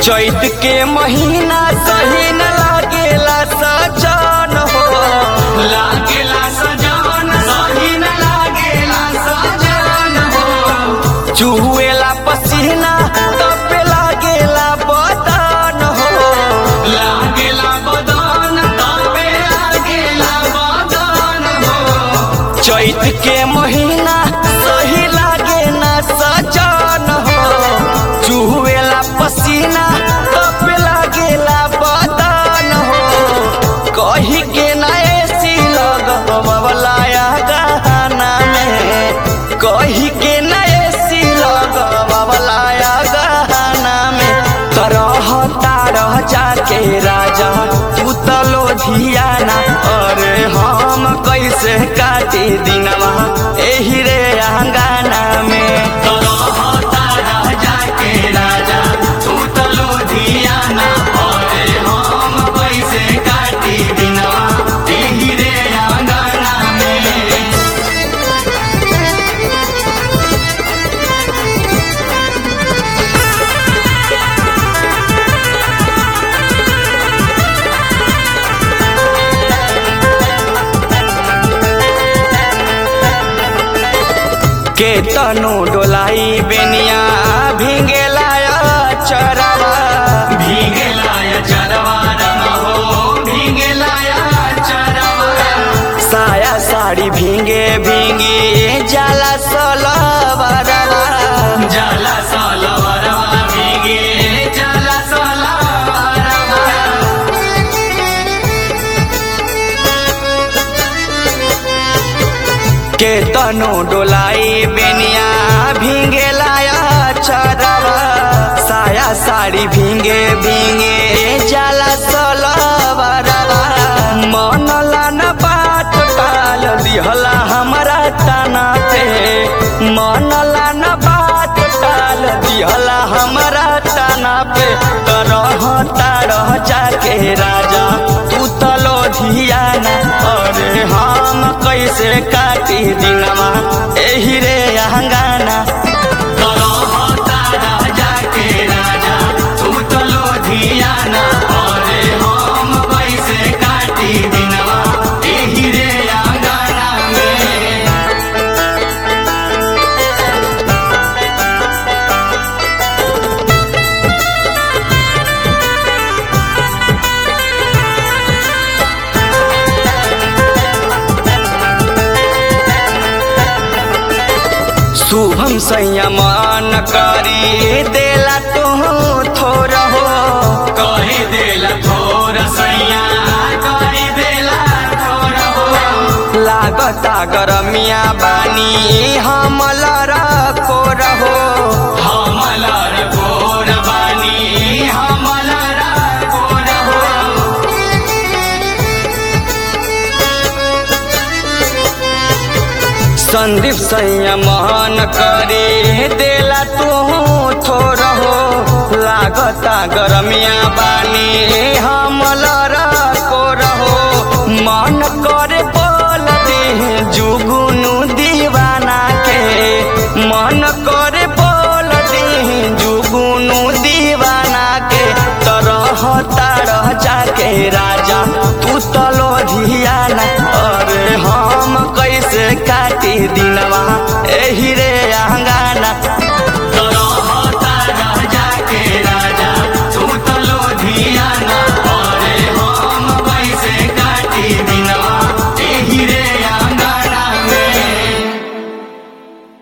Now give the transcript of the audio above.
चैत के महीना सही न लागेला सजन हो लागेला सजन सही न लागेला सजन हो चुहुएला पसीना तपे लागेला बदन हो लागेला बदन तपे लागेला बदन हो चैत के महीना सही लागे ना सजन हो चुहुएला पसीना तप लागेला बदन हो कही के ना एसी लगवलाया गहना में कही के ना एसी लगवलाया गहना में तरह तारह जाके राजा तू तलो धियाना अरे हम कैसे काटी दिनवा एही रे अंगाना में तरह तारह जाके राजा तू तलो धियाना अरे हम कैसे काटी दिनवा एही रे अंगाना में के तनु डोलाई बेनिया भींगेला चरवा भींगेला चरवा हो भींगेला चरवा साया साड़ी भींगे भींगी जाला सलवरवा जाला सलवरवा भींगे जाला सलवरवा के तनु डोलाई बेनिया भींगे लाया चरवा साया साड़ी भींगे भींगे जाला सलवरवा मन लान बात टाल दिहला हमारा तना पे मन लान बात टाल दिहला हमारा तना पे तरह तारह जाके राजा तू तलो धियाना अरे हम कैसे काटी दिनवा एही रे अंगाना तरह तारह जाके राजा तू तलो धियाना अरे हम कैसे काटी दिनवा एही रे अंगाना में शुभम संयमान करी देला तू थोर हो कही देला थोर सैया कही देला थोर हो लागता गरमिया बानी हमलर कोर हो हमलर कोर बानी हमलर कोर हो संदीप संयमन करे देला तू थोर हो लागता गरमिया बानी हमलर को रहो मन करे बोल दे जुगुनु दीवाना के मन करे बोल दे जुगुनु दीवाना के तरह तारह जाके राजा तू तलो धियाना अरे हम कैसे काटी दिनवा एही रे